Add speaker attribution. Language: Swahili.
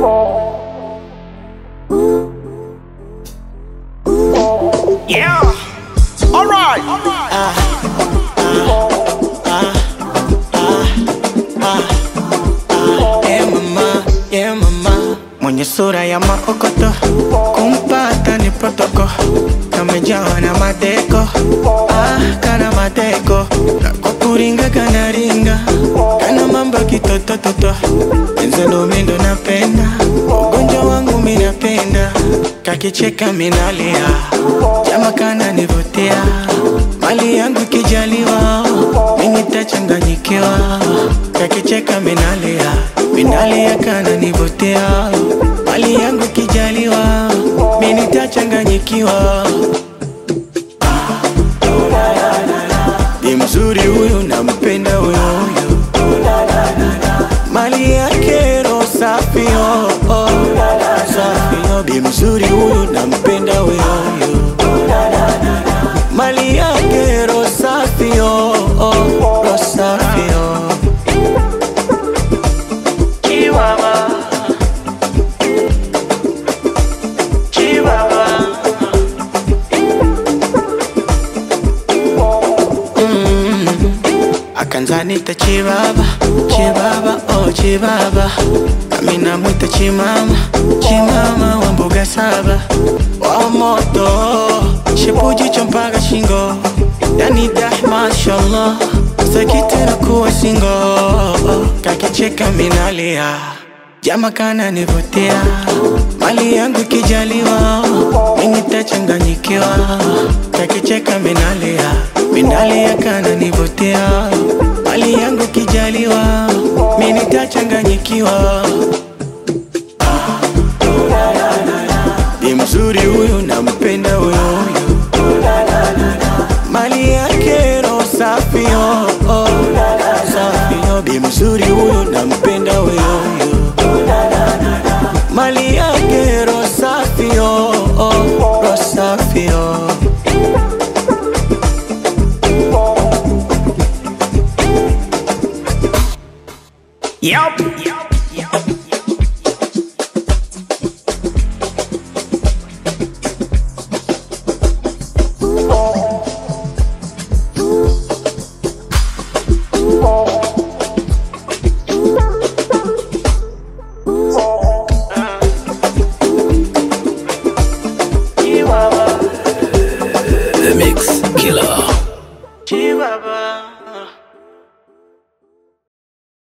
Speaker 1: Yeah. All right.
Speaker 2: Yeah mama, yeah mama, mwenye sura ya maokoto, kumpata ni protoko, kamejawa na madeko, ah, kana madeko, kwa kuringa kana ringa, kana mambo kitotototo, enzelo mindo napenda, ugonjwa wangu minapenda, kakicheka minalia, jama kana nivutia, mali yangu kijaliwa, mimi tachanganyikiwa, kakicheka minalia, minalia kana nivutia, mali yangu kijaliwa, mimi tachanganyikiwa. Ni mzuri huyu, nampenda huyu huyu, mali yake roho safi oh, oh, safi oh. Bi mzuri huyu, nampenda huyu huyu, mali yake roho safi oh, oh, roho safi oh. Chihuahua, Chihuahua. akanzanita chibaba chibaba oh chibaba nami namwita chimama chimama wa mbuga saba wa moto shipujicho mpaka shingo yani dah mashallah sakitera kuwa singo kakicheka minalia jama kana nivutia mali yangu kijaliwa mimi tachanganyikiwa kakicheka minalia minalia kana nivutia mali yangu kijaliwa mimi tachanganyikiwa ni mzuri huyu nampenda huyu huyu mali yake roho safi oh, oh, safi oh. Bi mzuri huyu nampenda huyu huyu mali yake roho safi oh, oh, roho safi oh.
Speaker 1: Yep.